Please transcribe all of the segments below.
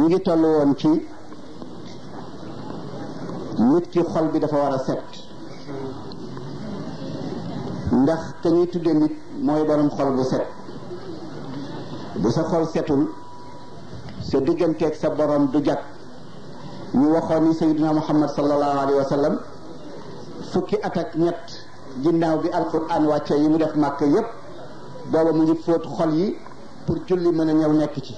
ñu ngi toll woon ci nit ki xol bi dafa war a set ndax te ñuy tudde nit mooy borom xol bu set bu sa xol setul sa digganteeg sa borom du jag ñu waxoon ni sayyidina muhammad sallallahu alayhi wa sallam fukki at ak ñett ginnaaw bi alquran wàcce yi mu def màkk yépp booba mu ngi fóot xol yi pour julli mën a ñëw nekk ci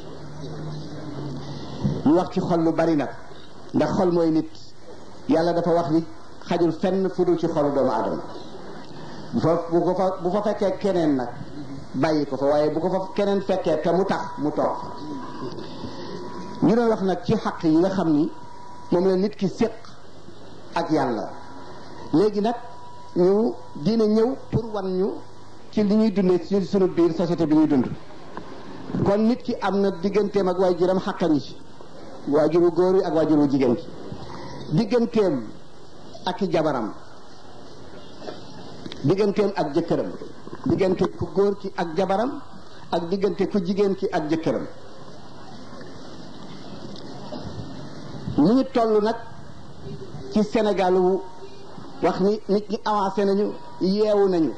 ñu wax ci xol lu bari nag ndax xol mooy nit yàlla dafa wax ni xajul fenn fu dul ci xolu doomu aadama bu fa bu ko fa bu fa fekkee keneen nag bàyyi ko fa waaye bu ko fa keneen fekkee te mu tax mu toog ñu doon wax nag ci xaq yi nga xam ni moom la nit ki séq ak yàlla léegi nag ñu dina ñëw pour wan ñu ci li ñuy dundee ci sunu biir société bi ñuy dund kon nit ki am na digganteem ak waajuram xaqani ci waajuru góor yi ak waajuru jigéen ki digganteem ak i jabaram digganteem ak jëkkëram diggante ku góor ki ak jabaram ak diggante ku jigéen ki ak jëkkëram ñu ngi toll nag ci Sénégal wu wax ni nit ñi avancé nañu yeewu nañu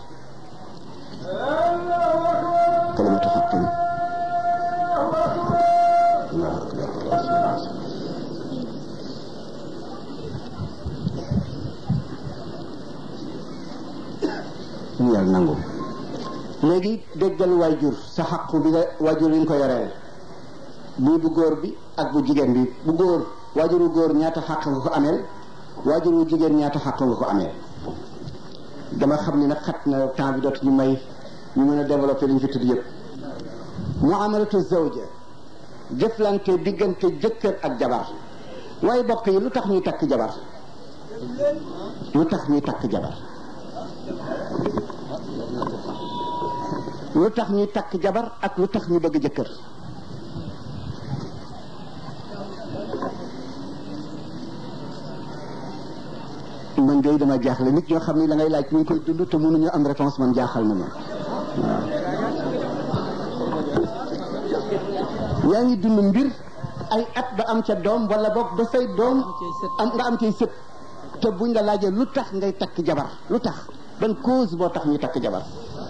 kalimatu xaqin ñu yàlla nangu léegi déggal waajur sa xaqu bi nga waajur yi nga ko yoreel bii bu góor bi ak bu jigéen bi bu góor waajuru góor ñaata xaq nga ko ameel waajuru jigéen ñaata xaq nga ko ameel dama xam ni nag xat na temps bi dootu ñu may ñu mën a développé li ñu fi tudd yëpp muamalatu zawja jëflante diggante jëkkër ak jabar waaye bokk yi lu tax ñuy takk jabar lu tax ñuy takk jabar lu tax ñuy takk jabar ak lu tax ñu bëgg jëkkër man de dama jaaxle nit ñoo xam ni la ngay laaj ñu ngi koy dund te mënuñu am réponse man jaaxal na ma waaw yaa ngi dund mbir ay at ba am ca doom wala boog ba say doom am nga am cay sët te buñ la laajee lu tax ngay takk jabar lu tax ban cause boo tax ñuy takk jabar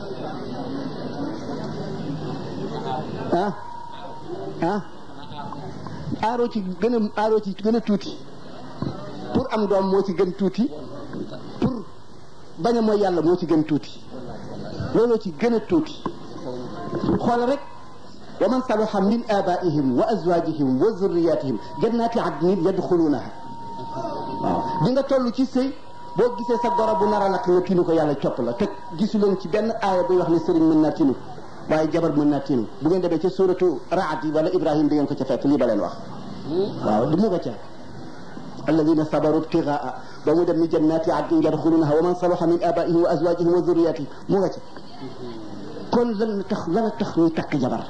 ah ah aaroo ci gën a aaroo ci gën a tuuti pour am doom moo ci gën tuuti pour bañ a mooy yàlla moo ci gën tuuti looloo ci gën a tuuti xool rek wa man salaha min abaihim wa azwajihim wa zurriyatihim jannati adnin yadxulunaha waaw di nga toll ci sëy boo gisee sa goro bu nar a lakk nga tinu ko yàlla copp la te gisu leen ci benn aaya buy wax ne sëriñ mën naa tinu waaye jabar mën naa tinu bu ngeen demee ca suratu raad yi wala ibrahim di ngeen ko ca fekk lii ba leen wax waaw di mu nga ca alladina sabaru ibtigaa ba mu dem ni jannati adnin yadxulunaha wa man salaha min abaihim wa azwajihim wa zurriyatihim mu nga ca kon lan tax lan tax ñuy takk jabar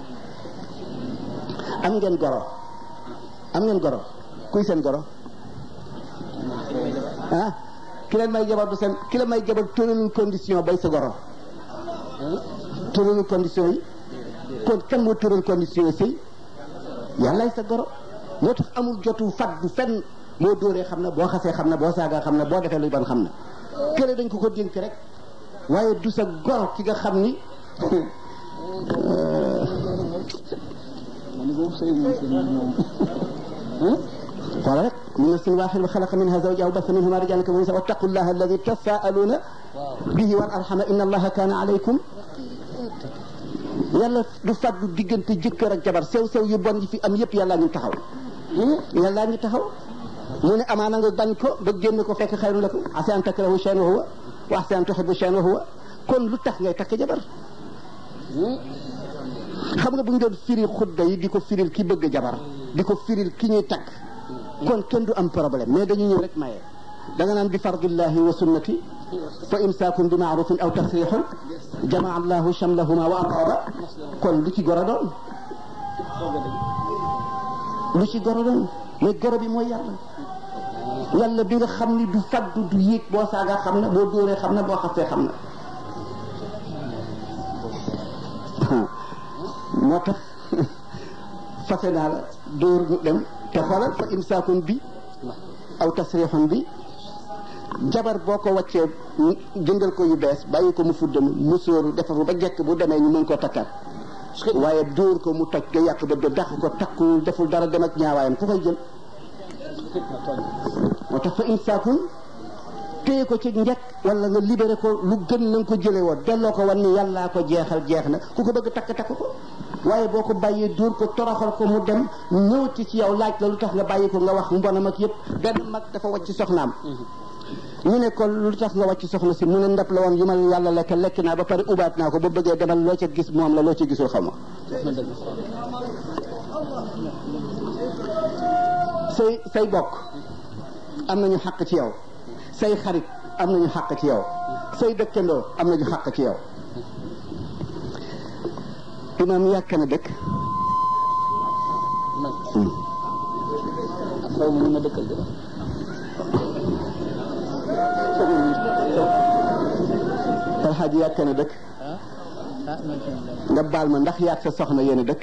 am ngeen goro am ngeen goro kuy seen goro ah ki leen may jabar du seen ki leen may jabar tëraluñ condition bay sa goro tëraluñ condition yi kon kan moo tëral condition yi sëy yàllaay sa goro moo tax amul jotu fat du fenn moo dóoree xam na boo xasee xam na boo saagaa xam na boo defee lu ban xam na kële dañ ko ko dénk rek waaye du sa goro ki nga xam ni قال لك من نفس واحد وخلق منها زوجها وبث منهما رجالا كثيرا ونساء واتقوا الله الذي تساءلون به والارحم ان الله كان عليكم yàlla du fàggu diggante jëkkër ak jabar sew sew yu bon yi fi am yëpp yàllaa ñu taxaw yàllaa ñu taxaw mu ne amaana nga bañ ko ba génn ko fekk xayru lakum asa an takrahu shay'an wa huwa wa asa an tuhibbu shay'an wa huwa kon lu tax ngay takk jabar xam nga bu ñu doon firi xutba yi di ko firil ki bëgg jabar di ko firil ki ñuy takk kon kenn du am problème mais dañu ñëw rek maye da nga naan bi fardillahi wa sunnati fa imsaakun bi maarufin aw tasrixun jamaa allahu shamlahuma wa aqaba kon lu ci goro doon lu ci goro doon mais goro bi mooy yàlla yàlla bi nga xam ni du faddu du yéeg boo saaga xam na boo dóoree xam na boo xasee xam na moo tax fase naa la dóor mu dem te xoolal fa imsaakun bi aw tasrixun bi jabar boo ko wàccee jëndal ko yu bees bàyyi ko mu fuddam mu sóoru defar ba jekk bu demee ñu mën koo takkaat waaye dóor ko mu toj nga yàq ba dàq ko takkuwul deful dara dem ak ñaawaayam ku koy jël moo tax fa imsaakun téye ko ci njëkk wala nga libéré ko lu gën na nga ko jëlee woon delloo ko wan ni yàllaa ko jeexal jeex na ku ko bëgg takk takk ko waaye boo ko bàyyee dóor ko toroxal ko mu dem ñëwati ci yow laaj la lu tax nga bàyyi ko nga wax mbonam ak yëpp benn mag dafa wàcc soxnaam ñu ne ko lu tax nga wàcc soxna si mu ne ndab la woon yu ma yàlla lekk lekk naa ba pare ubaat naa ko ba bëggee demal loo ca gis moom la loo ca gisul xam say say bokk am nañu xàq ci yow say xarit am nañu xàq ci yow say dëkkandoo am nañu xàq ci yow imaam yàkk na dëkk xaw ma ñu ma dëkkal de alxaaji yàkk na dëkk nga baal ma ndax yaag sa soxna yéen a dëkk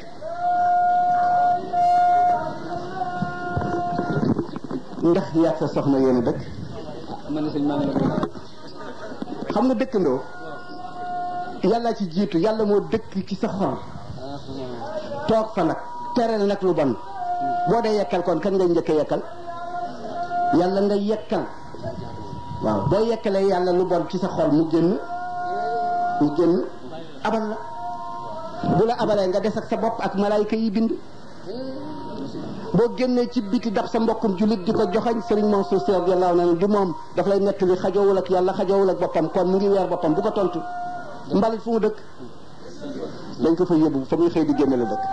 ndax yaag sa soxna yéen a dëkk man sëñ maa ngi xam nga dëkkandoo yàlla ci jiitu yàlla moo dëkk ci sa xol toog fa nag tere nag lu bon boo dee yekkal kon kan ngay njëkk a yekkal yàlla nga yekkal waaw boo yekkalee yàlla lu bon ci sa xol mu génn mu génn abal la bu la abalee nga des ak sa bopp ak malaayka yi bind boo génnee ci biti dab sa mbokkum jullit di ko joxañ sëriñ Mansour Sy radiyallahu anhu du moom daf lay nettali xajoowul ak yàlla xajoowul ak boppam kon mu ngi weer boppam bu ko tontu mbalit fu mu dëkk dañ ko fa yóbbu fa muy xëy di génne la dëkk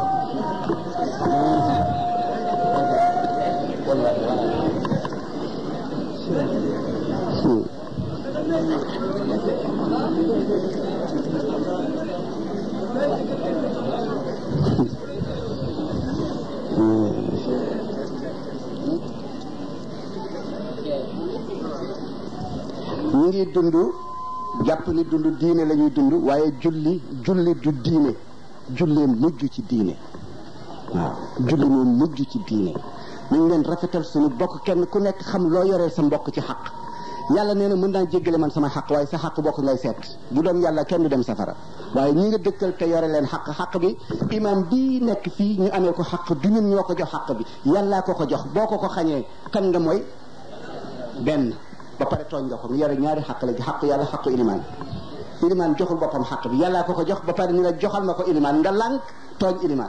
ñu ngi dund jàpp ni dund diine la ñuy dund waaye julli julli du diine jullee mujj ci diine waaw julli moo mujj ci diine nañ leen rafetal suñu bokk kenn ku nekk xam loo yoreel sa mbokk ci xaq yàlla nee na mën naa jéggale man sama xaq waaye sa xaq bokk ngay seet bu doon yàlla kenn du dem safara waaye ñi nga dëkkal te yore leen xaq xaq bi imam bii nekk fii ñu amee ko xaq du ñun ñoo ko jox xaq bi yàllaa ko ko jox boo ko ko xañee kan nga mooy benn ba pare tooñ nga ko mu yore ñaari xaq la xaq yàlla xaqu ilimaan ilimaan joxul boppam xaq bi yàllaa ko ko jox ba pare ni la joxal ma ko ilimaan nga lànk tooñ ilimaan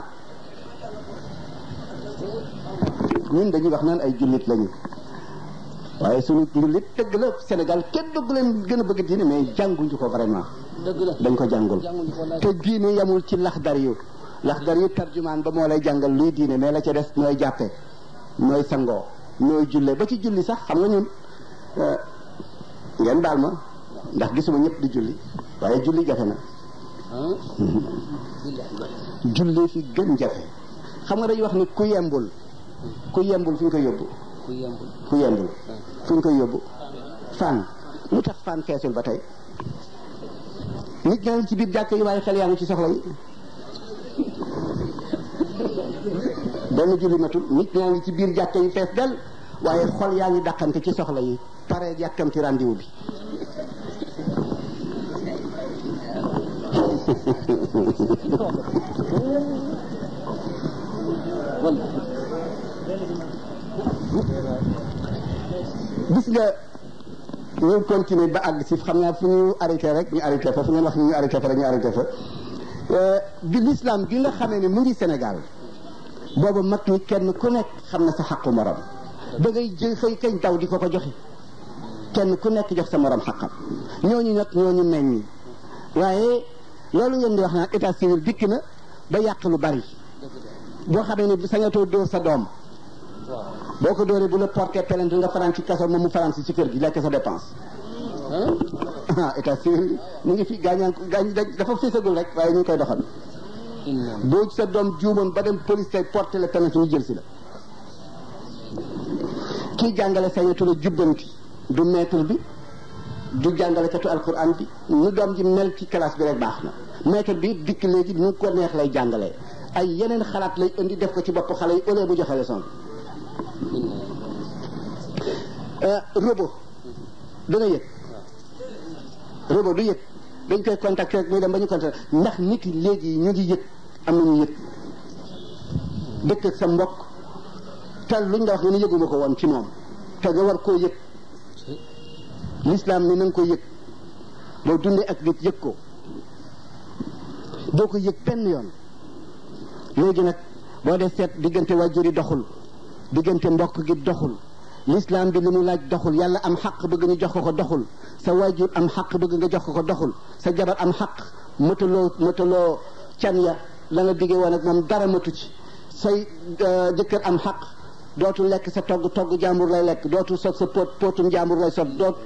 ñun dañuy wax naan ay jullit lañu waaye suñu jullit dëgg la Sénégal kenn dëgg leen gën a bëgg diine mais jànguñu ko vraiment dëgg la dañ ko jàngul jànguñu ko wallaay. te diine yamul ci laxdar yu laxdar yu tarjumaan ba moo lay jàngal luy diine mais la ca des nooy jàppe nooy sangoo nooy julle ba ci julli sax xam nga ñun euh, ngeen baal ma ndax gisuma ñëpp di julli waaye julli jafe na ah julli fi gën jafe xam nga dañuy wax ni ku yembul ku yembul fu ñu koy yóbbu ku yembul ku yembul fu ñu koy yóbbu fan lu tax fan feesul ba tey nit ñaa ngi ci biir jàkk yi waaye xel yaa ngi ci soxla yi benn julli matul nit ñaa ngi ci biir jàkk yi fees del waaye xol yaa ngi dàqante ci soxla yi pare yàkkamti rendez-vous bi wallaay gis nga ñu continuer ba àgg si xam naa fu ñu arrêté rek ñu arrêté fa fu ngeen wax ñu arrêté fa rek ñu arrêté fa bi l'islam gi nga xamee ne mu ngi Sénégal booba mag ñi kenn ku nekk xam na sa xaqu morom da ngay jël xëy kañ daw di ko ko joxe kenn ku nekk jox sa morom xaqam ñooñu nag ñooñu meññ waaye loolu ngeen di wax naan état civil dikk na ba yàq lu bari boo xamee ne sañatoo dóor sa doom waaw boo ko dóoree bu la porté plainte nga faran ci kaso moom mu faran si ci kër gi lekk sa dépense ah ah état civil mu ngi fi gaañaan ko gaañ dafa fésagul rek waaye ñu ngi koy doxal inna boo sa doom juumoon ba dem police tey porté la plainte ñu jël si la kii jàngale sañatu la jubbanti du maître bi du jàngalekatu alquran bi nu doom ji mel ci classe bi rek baax na maître bi dikk léegi nu ko neex lay jàngalee ay yeneen xalaat lay indi def ko ci bopp xale yi au lieu bu joxe leçon robot dana yëg robot du yëg dañ koy contacter rek muy dem ba ñu contacter ndax nit yi léegi ñu ngi yëg am nañu yëg dëkk ak sa mbokk te luñ la wax nga ne yëguma ko woon ci moom te nga war koo yëg l'islam ni na nga ko yëg boo dundee ak nit yëg ko doo ko yëg benn yoon léegi nag boo dee seet diggante wàjjur yi doxul diggante mbokk gi doxul l'islam bi li mu laaj doxul yàlla am xaq bëgg ñu jox ko ko doxul sa waajur am xaq bëgg nga jox ko ko doxul sa jabar am xaq mëtaloo mëtaloo can ya la nga diggee woon ak moom dara matu ci say jëkkër am xaq dootul lekk sa togg togg jàmbur lay lekk dootul sot sa pot potum jàmbur lay sot doot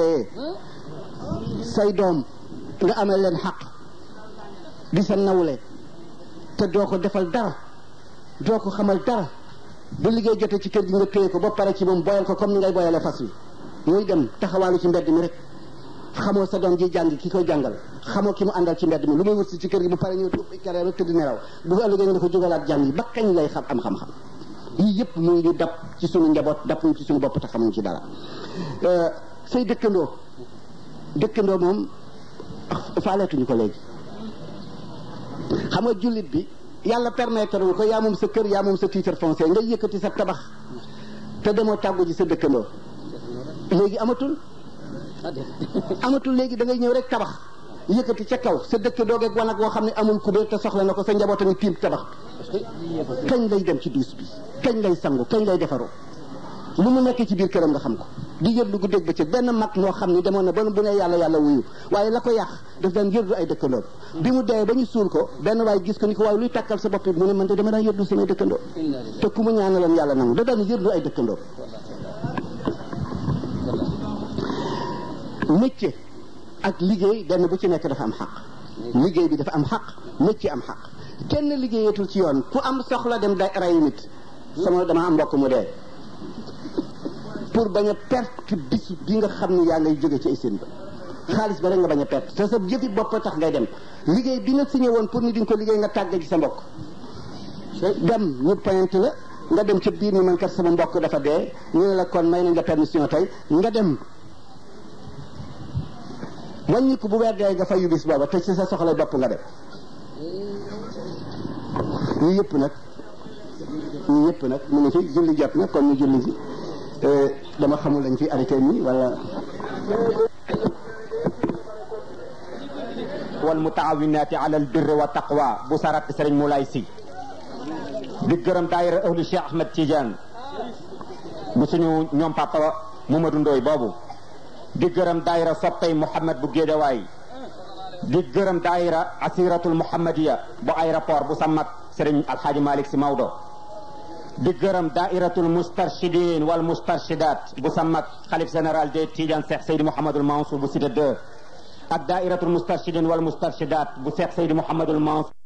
say doom nga amee leen xaq di sa nawle te doo ko defal dara doo ko xamal dara bu liggéey jotee ci kër gi nga téye ko ba pare ci moom boyal ko comme ni ngay boyalee fas wi muy dem taxawaalu ci mbedd mi rek xamoo sa doom ji jàng ki koy jàngal xamoo ki mu àndal ci mbedd mi lu muy wut si ci kër gi bu pare ñëw kare rek tëdd nelaw bu ëllëgee nga dafa jógalaat jàng yi ba kañ lay xam am xam-xam yii yëpp mu ngi dab ci sunu njaboot dab ñu ci sunu bopp te xamuñ ci dara say dëkkandoo dëkkandoo moom faaleetuñu ko léegi xam nga jullit bi yàlla permettre wu ko yaa moom sa kër yaa moom sa titre foncier nga yëkkati sa tabax te demoo tàggu ji sa dëkkandoo léegi amatul amatul léegi da ngay ñëw rek tabax yëkkati ca kaw sa dëkk doogeeg wanag woo xam ne amul kubéer te soxla na ko sa njaboot a ngi tiim tabax kañ lay dem ci duus bi kañ lay sangu kañ lay defaroo lu mu nekk ci biir këram nga xam ko di yërlu guddeeg bëccëg benn mag moo xam ni demoon na ba bu ne yàlla yàlla wuyu waaye la ko yàq daf daan yërlu ay dëkkandoo bi mu dee ba ñu suul ko benn waaye gis ko ni ko waaye luy takkal sa bopp bi mu ne man de dama daan yërlu samay dëkkandoo te ku mu ñaanaloon yàlla nangu da daan yërlu ay dëkkandoo métier ak liggéey benn bu ci nekk dafa am xaq liggéey bi dafa am xaq métier am xaq kenn liggéeyatul ci yoon ku am soxla dem da rey nit sama dama am mbokk mu dee pour bañ a perte bisu bi nga xam ne yaa ngay jóge ci isin ba xaalis ba rek nga bañ a perte te sa jëfi bopp tax ngay dem liggéey bi nga signé woon pour ni di nga ko liggéey nga tàgge ci sa mbokk dem ñu pointe la nga dem ca biir ni man kat sama mbokk dafa dee ñu ne la kon may nañ la permission tey nga dem wàññiku bu weer dee nga fay yu bis booba te ci sa soxla bopp nga dem ñu yëpp nag ñu yëpp nag mu ngi fi julli jot na kon ñu julli si dama xamul lañ fi arrêté nii wala wal mutaawinaati ala al birri wa taqwa bu sarat sëriñ Moulay Si di gërëm daayira ahlu Cheikh Ahmed Tidiane bu suñu ñoom papa Mamadou Ndoy boobu di gërëm daayira soppay Mouhamed bu Géedawaay di gërëm daayira asiratul Mouhamadiya bu aéroport bu Samak sëriñ Alxaaji Malick Si Maodo di gërëm daairatul mustarshidin wal mustarshidat bu Samak xalif général de Tidiane Cheikh Seydi Mouhamadul Mansour bu Cité 2 ak daairatul mustarshidin wal mustarshidat bu Cheikh Seydi Mouhamadul Mansour